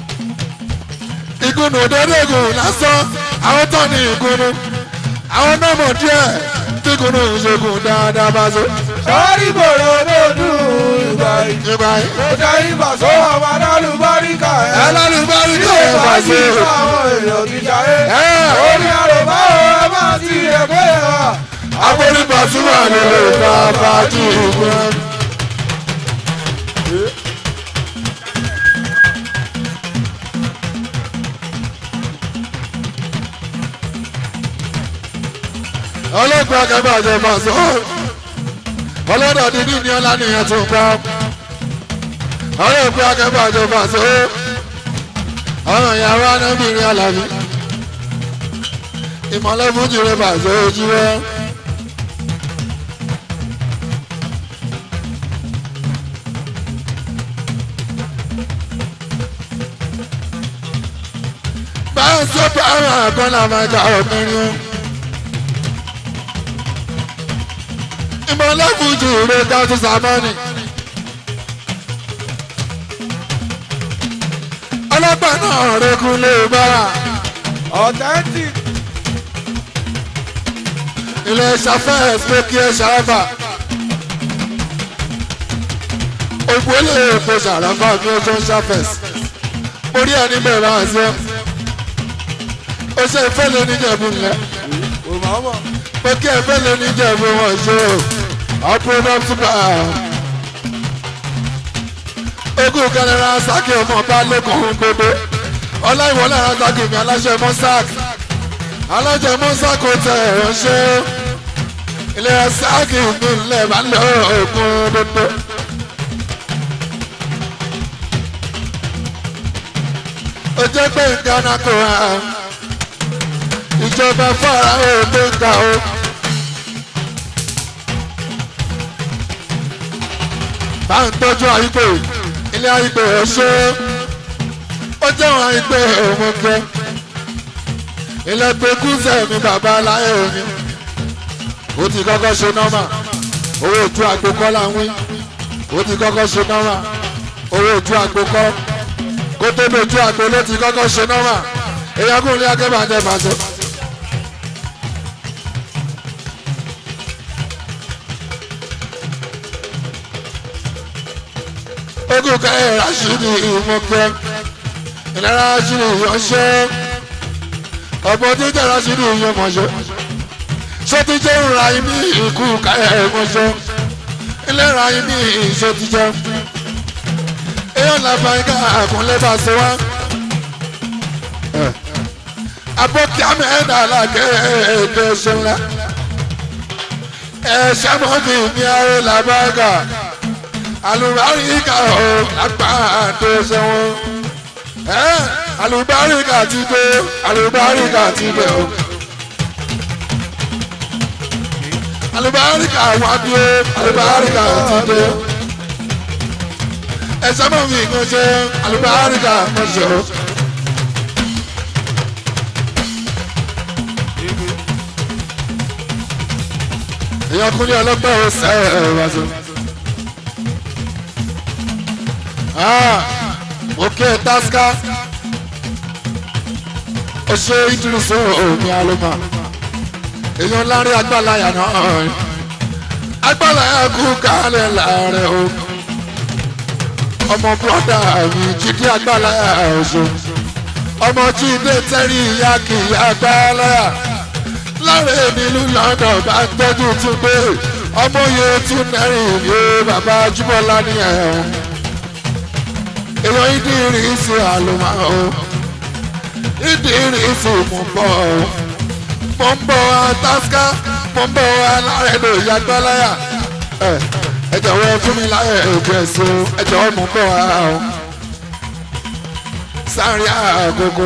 ìkùnù dédégùn lásán àwọn tó ní ìkùnù àwọn náà mọ̀ díẹ̀ tí ìkùnù ìṣègùn dáadáa bá so. sọ́ọ́rí bòrò lódùn ìgbà yìí. nípa ó jẹ́ ibà sọ́wọ́ àwọn alálùbáríkà ẹ̀. ẹlẹ́rìí tí tó ó yẹ bá bá sí so. àwọn èèyàn ti jáde. ẹ ó ní àròbá o ẹ máa ti ẹgbẹ́ yẹn wá. agbórípa túmọ̀ nílò ìta fàájì ìgbọ́n. ọlọ́gbọ́n akẹ́kọ̀ọ́ àjọ máa sọ ọlọ́dọ̀ dídí ní ọlá nìyẹn tó ń gbá ọlọ́gbọ́n akẹ́kọ̀ọ́ àjọ máa sọ ọmọ ìyàwó anábìrin alábí ìmọ̀lẹ́ fújì rẹ̀ bàjẹ́ ojú rẹ̀. báyọ̀ sọ́pọ̀ àwọn àkànlá máa jà ọ̀gbìnrin o. ìmọ̀lẹ́ fújì rẹ̀ dájú sàmọ́nì. ọlọ́pàá náà rẹ̀ kún lè bára. authentic. ilé ṣàfẹ́ ẹ̀sìpẹ́kì ẹ̀ ṣàràfà. ògbólé èpo ṣàràfà ní ọjọ́ ṣàfẹ́s. orí ẹni bẹ̀rẹ̀ àti ọ́. ó ṣe ìfẹ́lẹ́ níjẹ̀bú ńlẹ̀. kò máa mọ̀. pé kí ìfẹ́lẹ́ níjẹ̀bú wọn ṣe o. ọ̀pọ̀ náà túbà. ogún kẹlẹ́ra sákì ọmọ bá lẹ́kọ̀ọ́ gbogbo ọláìwọlé ara sákì mi aláṣẹ mọ́sáàk aláṣẹ mọ́sáàk ó tẹ ẹ̀rọ ṣe ilé sákì mi lẹ̀ bá lọ ògùn gbogbo. ó jẹ́ pé ìdáná kò hàn ìjọba fara òde ń ga o. bá ń tọ́jú àyíkò ilé àyíkò ọ̀ṣọ́ ó jẹ́wọ̀n àyíkò òmùgẹ́ ilé pẹ̀kúsẹ̀ mi bàbá aláyé omi ó ti kọ́kọ́ ṣe nọ́mà owó ojú àgbo kọ́ là ń wí ó ti kọ́kọ́ ṣe nọ́mà owó ojú àgbo kọ́ kó tó dojú àgbo ló ti kọ́kọ́ ṣe nọ́mà èèyàn kò ní akẹ́bàjẹ́ bàjẹ́. ogun kẹrẹ rasidi ìmọ̀kẹ́ ìlera rasidi ìyọ̀ṣẹ́ ọ̀pọ̀ tí jẹ́ rasidi ìyọ̀mọ̀ṣẹ́ sọtijẹ́ ńlá ibi ìkú kẹrẹ mọ̀ṣẹ́ ìlera ibi ìṣòtijẹ́ èèyàn làbà ika àkúnlẹ̀ bá ṣe wá abọ́kí amẹ́ẹ̀dá làkẹ́ ẹ̀ẹ́dẹ́ ṣẹlẹ̀ ẹ̀ṣẹ̀ mọ́bì ní ayé làbà ika alùbáríkà o lápáàdé sẹ́wọ̀n ẹ́ alùbáríkà ti dé alùbáríkà ti dé o alùbáríkà wá dé alùbáríkà ti dé ẹsẹ̀ mọ̀ mi kò ṣe alùbáríkà kò ṣe o. èèyàn kúnlẹ̀ ọlọ́pàá ò sẹ́ ẹ̀ wá sí. mo kí ẹ tasca ó ṣe ìdúrósọ òní alóma èèyàn láàrin agbálaya náà agbálaya kú kálẹ̀ láàrẹ̀ o ọmọ bọ́dà mi jíde agbálaya ọ̀ṣọ́ ọmọ jíde tẹ́rí ìyá kì í agbálaya láàrin nílùú London bá ń tọ́jú tún pé ọmọ yẹn tún nẹ́rìn ní bàbá Jùmọ̀lá ní ẹ̀hún èèyàn ìdírísì àlùmọ́ o ìdírísì mò ń bọ̀ o mò ń bọ̀ àtàsíká mò ń bọ̀ alárẹ̀dọ̀ ìyàgbọ́láyà ẹ ẹ jọ̀wọ́ fún mi láyé ètò ẹ̀sìn o ẹ jọ̀wọ́ mò ń bọ̀ wá o sáré àgógó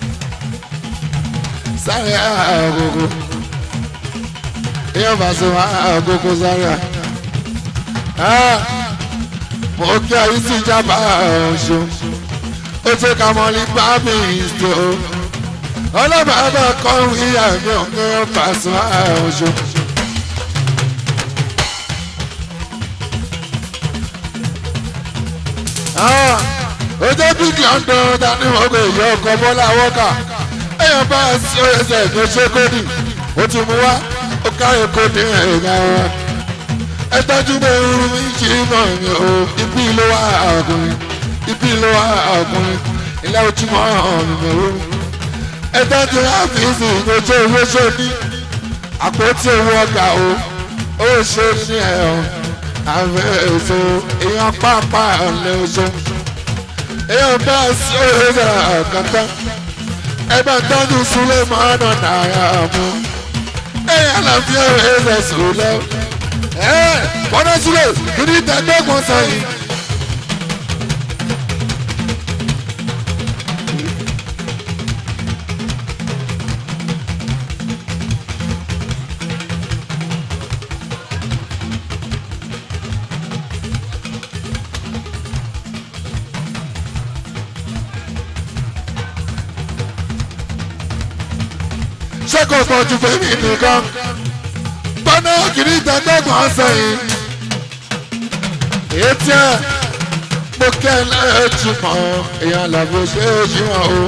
sáré àgógó èèyàn bá sọ àgógó sáré à mo kí ayé sí ìjábá ọ̀ṣọ́ ó ti ka mọ́ ní bábí ìṣó ọlọ́mọdé kọ́ ìyá mi ọ̀gẹ́ pàṣẹ ọ̀ṣọ́. ojú big london dání ọgbẹ ìyá ọkọ bọlá wọkà èèyàn bá sí ẹsẹ tó ṣe kódì ó ti mú wá ó káyọ kódì ẹ̀yà wa ẹ tọ́jú bẹ́ẹ̀ irun mi kì í mọ̀ mi o ibi ló wà ọkùnrin ibi ló wà ọkùnrin ilé ojú mọ́ mi mọ̀ o ẹ tọ́jú áfíìsì ìgbésẹ̀ owó sóní àpótí owó ọgbà o ó ṣe ní ẹ̀ àfẹ́ èso èèyàn pápá ọ̀lẹ́ oṣù èèyàn bá sí òṣèlú ọ̀kọ̀tàn ẹ bá tọ́jú sílé mọ́nà náírà mú èèyàn làbí òṣèlú sùn lẹ́wọ̀ bọ́dọ̀ sílẹ̀ kìíní tẹ̀gbẹ́gbọ̀n sẹ́yìn. ṣé kò pọ̀ jù fèmí nìkan gbọ́dọ̀ kìíní tẹ̀gbẹ́gbọ̀n sẹ́yìn etí ẹ mo kẹ́ ẹ lẹ́ẹ̀tì mọ́ èèyàn làbò ṣe é jí wọn o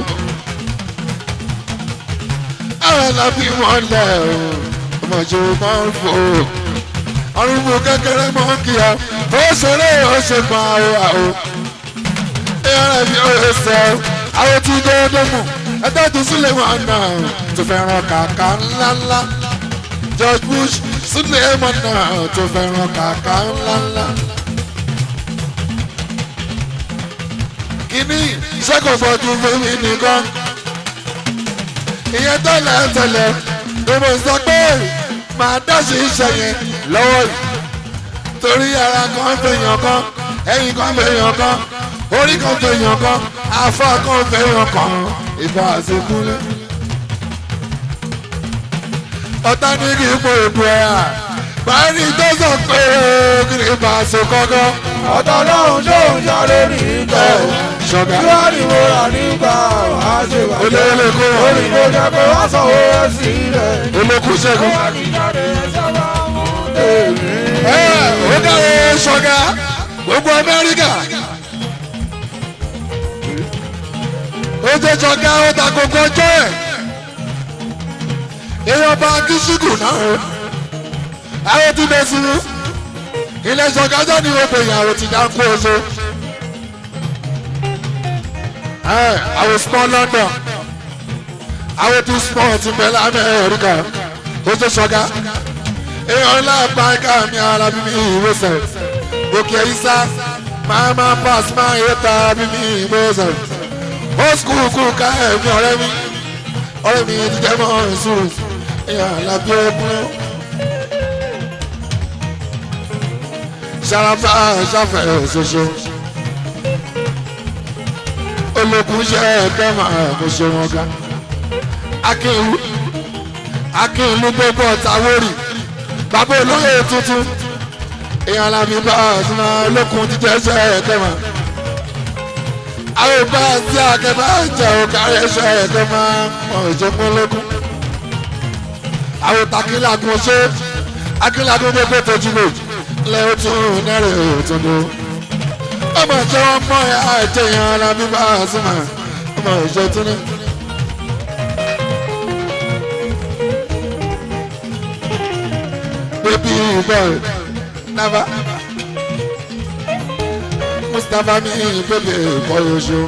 àwọn làbí wọn lẹ̀ o ọmọdé máa ń fò arúgbó kékeré mọ́ kí a ó ṣeré ó ṣe kan àwọn àwọn èèyàn rẹ̀ bí ó ṣe sọ àwọn tí déédéé mú ẹgbẹ́ tó sílẹ̀ wọn náà tó fẹ́ràn kàkà ńláńlá George Bush sílẹ̀ mọ́ náà tó fẹ́ràn kàkà ńláńlá. kíní sẹ́kọ̀ọ́ fọ́jú fún mi nìkan ìyẹn tẹ́lẹ̀ tẹ́lẹ̀ ni mo sọ pé màá dáṣe iṣẹ́ yẹn lọ́wọ́ yìí torí ara kan fèèyàn kan ẹ̀yìn kan fèèyàn kan orí kan fèèyàn kan afọ kan fèèyàn kan ìbá àṣekúlẹ̀. ọ̀tá ní kí n pò èbú ẹ̀ à báyìí tó sọ pé kí ni bá a ṣe kọ́kọ́. ọ̀tọ̀ lọ́hùn tó ń yọ lórí ìjọ ṣọ̀gá kí wọ́n ní mo rà nígbà wá ṣe bàjẹ́ olóyè kó wọn orí tó jẹ́ pé wọ́n sanwó ẹ̀ sílẹ̀. olókùn ṣẹ́gun. wọ́n ti jáde sábà mú tèmi. ẹ ó dáre ṣọ̀gá gbogbo amẹ́ríkà. ó jẹ́ ṣọ̀gá ó ta gbogbo ọjọ́ ẹ̀. èèyàn bá kíṣíkù náà o. àwọn tí bẹ sí ilé ṣọ̀gá jẹ́ ní òpè ìyàwó ti dá kú oṣù. àwọn small london àwọn tí small ti bẹ lamẹ́ríkà ó jẹ́ ṣọ̀gá èèyàn ńlá báńkà mi ara bí mi ìwòsàn òkè ìsá máa máa pass máa yẹ ta bí mi ìwòsàn ó skul kú ká ẹ̀mí ọ̀rẹ́ mi ọ̀rẹ́ mi ti jẹ́ mọ́ ìṣòro èèyàn àlàbí ẹkún ṣàràfà ṣàfẹ́ ṣoṣo olókùn ṣe ẹ̀kẹ́ máa kó ṣe wọn ká akínwó akínwó gbogbo ọ̀tá wórì bàbá olóyè tuntun èèyàn làbí bá ọ̀sùnmọ́ olókun jíjẹ́ ṣe ẹ̀kẹ́mà àwọn ìbá tí akẹ́bá jẹ́ òkàrí ṣe ẹ̀kẹ́mà wọn ò jẹ́ pọ́n lókun àwọn takílàgùn ṣe akílàgùn tó pé tójú lò lẹ́ ó tún nẹ́rẹ̀ òtún lò ọmọ ìjọ wọn mọ ẹ̀ àìjẹ́ èèyàn làbí bá ọ̀sùnmọ́ ọmọ ìjọ tún ní. baby boy never mustapha mi baby boy oṣù.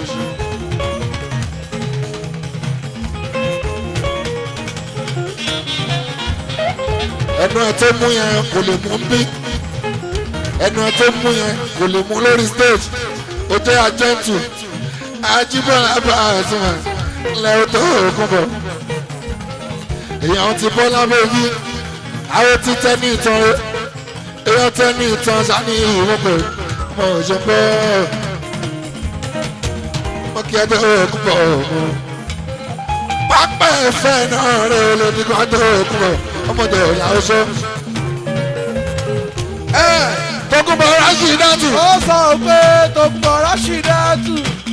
ẹnu ẹ tó mú yẹn kò lè mú bí ẹnu ẹ tó mú yẹn kò lè mú lórí stage ó jẹ́ àjẹ́ntù ajíbọ̀lá bá àtúmọ̀ lẹ́yìn tó kún bọ̀ èèyàn ti bọ́ lábẹ́ bí àwọn ti tẹ ní ìtàn rẹ èèyàn tẹ ní ìtàn sani ìwọ́pẹ̀ mọ òṣèpẹ́ mọ kí ẹjọ́ òkú bọ̀ ọ̀hún. pápá ẹ̀fẹ́ náà rẹ lòdì kan tó òkú bọ̀ ọmọdé ọ̀la ọ̀ṣọ́. ẹ tọkùnbọ̀ ráṣì dátù. ó sọ pé tó pọ̀ rásídàtù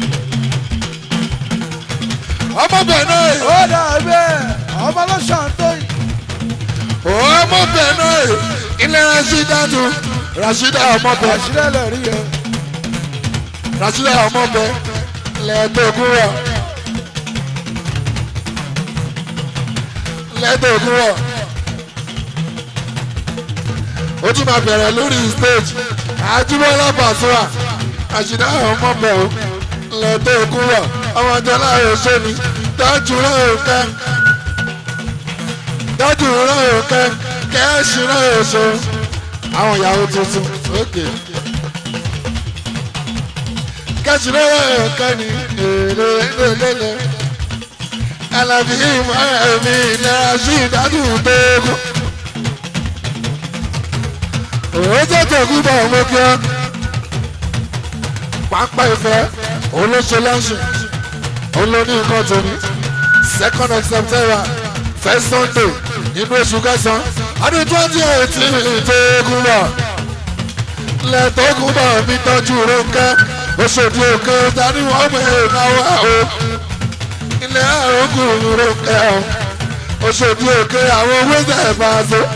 ọmọbẹ̀ náà ó dàbí ọmọ lọ́sàn tó yìí. ọmọbẹ̀ náà ilé ráṣì dátù rashida ọmọbẹ̀ àṣírí lè rí yẹn. rashida ọmọbẹ̀ lẹ́ẹ̀dógún rẹ̀ lẹ́ẹ̀dógún rẹ̀ ó tún máa bẹ̀rẹ̀ lórí stage àjùmọ̀lá bàṣúà rashida ọmọbẹ̀ o lẹ́ẹ̀dógún rẹ̀ ọmọdé láàrin sóni dájú rẹ̀ òkè dájú rẹ̀ òkè kẹ́ẹ̀sì rẹ̀ òṣò àwọn ìyàwó tuntun òkè kẹ́ẹ̀sì rẹ̀ òkè ní èrè lélẹ̀ alábí ìmọ̀ ẹ̀mí ìlera sí ìdájú tóógún òun jẹ́ tòkú bọ̀ ọmọ kí ọ́ pápá ìfẹ́ òun ló ṣe lọ́sùn òun ló ní nǹkan tó ní second of september first sunday nínú oṣù kẹsàn-án ọdún twenty eighteen tóógún bọ̀ lẹ́tọ́gún bọ̀ mi tọ́jú rónkẹ́ oṣòdì òkè dání wọ́n mú ìnáwó o ilé àrògùn rónkẹ́ o oṣòdì òkè àwọn owó tẹ̀ bá a so.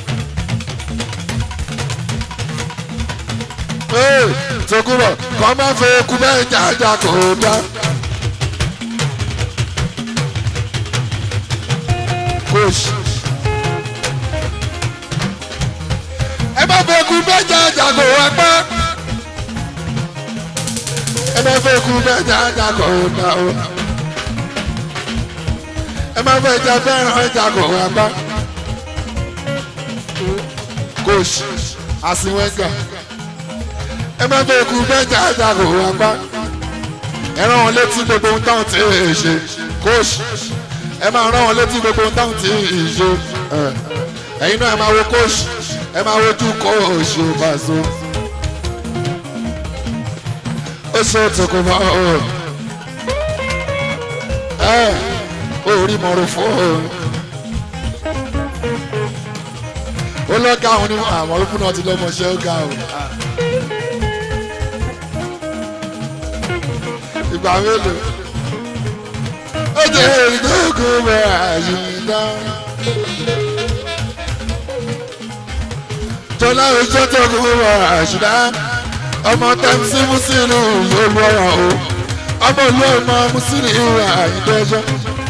tókùbọ̀ kọ́ máa fẹ́ kú bẹ́ẹ̀ jájà kò dá. Push. ẹ má fẹ́ kú bẹ́ẹ̀ jájà kò wá pẹ́. ẹ má fẹ́ kú bẹ́ẹ̀ jájà kò dá o. ẹ má fẹ́ jà fẹ́ràn ẹja kò wá pẹ́. Coach àsìwẹ́gà ẹ má fẹ́ kú bẹ́ẹ̀ jájà kò wá pẹ́. ẹ rán wọn létí gbogbo ohun táwọn ti ṣe kóòsì ẹ máa rán wọn létí gbogbo ohun táwọn ti ṣe ẹ, ẹ̀yin náà ẹ máa wo kóòsì ẹ máa wojú kóòsì ò bá so ó ṣe òtòkò mọ́ ọ ẹ ó rí mọ́rọ̀ fún ọ ó lọ́gà àwọn onímọ̀ àwọn olùkú náà ti lọ́mọṣẹ́ ó ga o. ìgbà mélòó ó jẹ́ ìdókòwò mọ́ àyíká. tọ́lá ojú tó kú mọ́ àṣìdá ọmọ tẹ́mísì mùsùlùmí yóò lọ́rọ̀ o ọmọ ìlú ọmọ mùsùlùmí àyíndẹ́jọ́.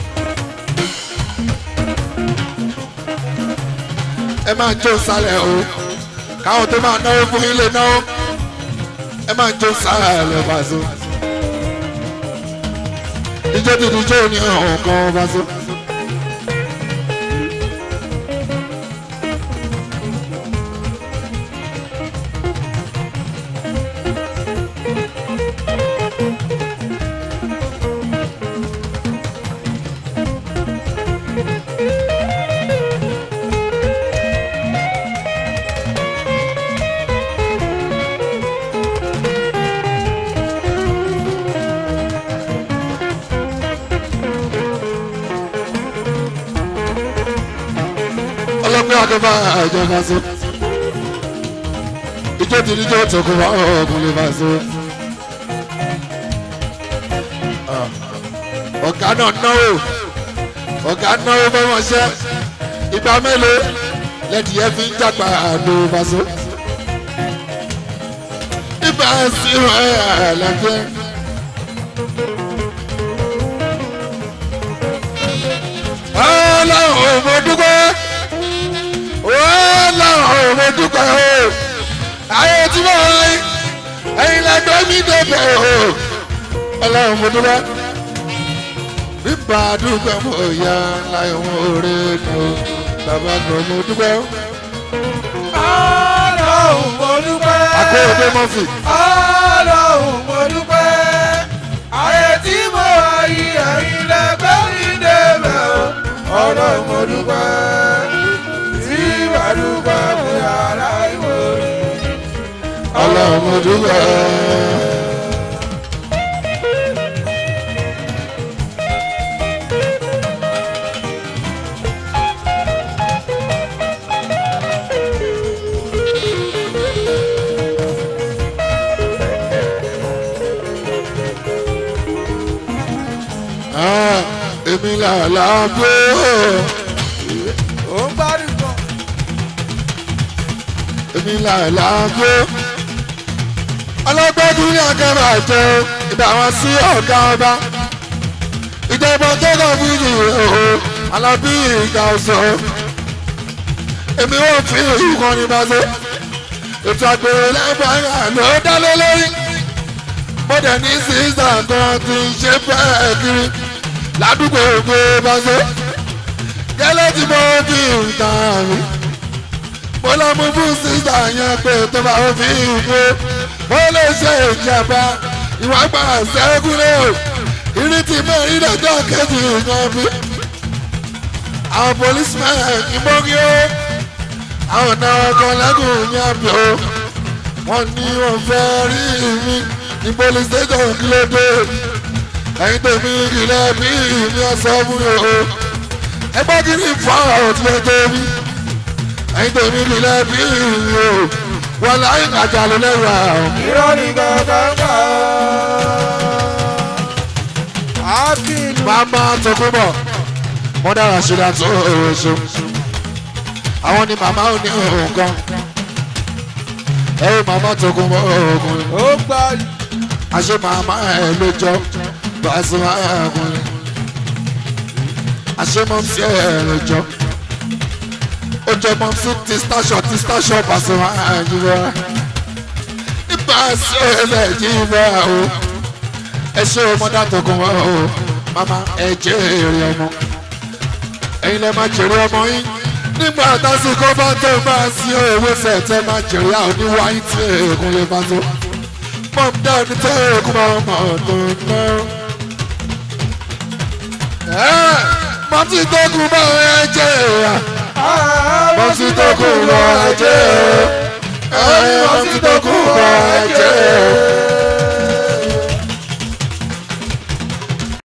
ẹ máa jó sálẹ̀ o káwọn tó máa náwó fún ilé náwó ẹ máa jó sálẹ̀ Paso. ijó dídí ijó ní ọ̀hún kan Paso. ọlọ́pẹ́ akẹ́fà ẹ̀jẹ̀ Paso. ijó dídí ijó tó kún ọkùnrin Paso. ọ̀gá náà náwó ọ̀gá náwó fọmọṣẹ́ ìgbà mélòó lẹ́dí ẹ fi ń jàgbá àdó Paso. ibà sí ẹ̀ àlàfẹ́. ọlọ́run mo dúpẹ́ ọlọ́run mo dúpẹ́ o ayé tí mo rí ẹ̀yin lẹ́gbẹ́ mi débẹ̀ o ọlọ́run mo dúpẹ́ bíbá dúpẹ́ mo yá láyé wọn òre nù bàbá kan mo dúpẹ́ o. ọlọ́run mo dúpẹ́. akóyọ̀dé mọ́fì ọlọ́run mo dúpẹ́. ayé tí mo wá yí ẹ̀yin lẹ́gbẹ́ mi débẹ̀ o. ọlọ́run mo dúpẹ́. tí wàá dúpẹ́ mo yàrá ìwé rí. ọlọ́run mo dúpẹ́. Ah, èmi là láàbò ó ń gbádùn gan. èmi là láàbò ọlọ́gbẹ́dún ní akẹ́rọ àjẹ ìgbà wọn sí ọ̀gá ọba ìjọba tó kàn fún yìí o alábí ìgbà ọ̀sán èmi ò fi ìkan ní Paso ètò àgbèrè lẹ́gbàá ló dá lé lórí mo dẹ̀ ní sísà kan tí ń ṣe bẹ́ẹ̀ kiri ládùúgbò ògbé Paso gẹ́lẹ́ tí mo fi ìtàn mi mo lọ mú fún sísà yẹn pé tó bá fi ìgbé mo lè ṣe ìjàmbá ìwà gbà sẹ́kù lé o ìrètí mẹ́rin lọ́jọ́ kejì yan mi àwọn policemen ìmọ̀gí o àwọn náà kan lẹ́gùn yan mi o wọ́n ní wọ́n fẹ́ rí mi ní police station kí ló dé ẹ̀yin tèmi ìrìnlẹ̀ bí mi ọ̀sán fún mi o ẹgbẹ́ kí ni fọ́ ọ̀tún ẹgbẹ́ mi ẹ̀yin tèmi ìrìnlẹ̀ bí mi o wọ́n láyé àjà ló lẹ́rù àwọn. irọ́ ni kankan gbà. Akin Màmá Tókunbọ̀, mọ́dà Rashida tó oṣù. Àwọn ni màmá ò ní nǹkan. Ẹ wo màmá Tókunbọ̀ ọkùnrin. ó gbà Àṣé màmá ẹ̀ ló jọ Paso ọkùnrin. Àṣé mọ́ sí ẹ̀ ló jọ. Ó jọ mọ́ sí ti station ti station Paso ọkùnrin. Nípa sí ẹ̀lẹ́ yìí bá o ẹ ṣe ọmọdé àtọkùn wa o mama ẹ jẹ èrè ọmọ ẹ̀yin lẹ máa jèrè ọmọ yín nígbà tásìkò bá tó bá sí owó sẹtẹ máa jèrè àwọn oníwáyé tí èèkún lè bá tó pọ́ǹpù dání tẹ́ kó máa mọ̀ tó ná. mọ́tì tó kù bá ẹ jẹ́ ẹ̀yà mọ́tì tó kù bá ẹ jẹ́ ẹ̀yà mọ́tì tó kù bá ẹ jẹ́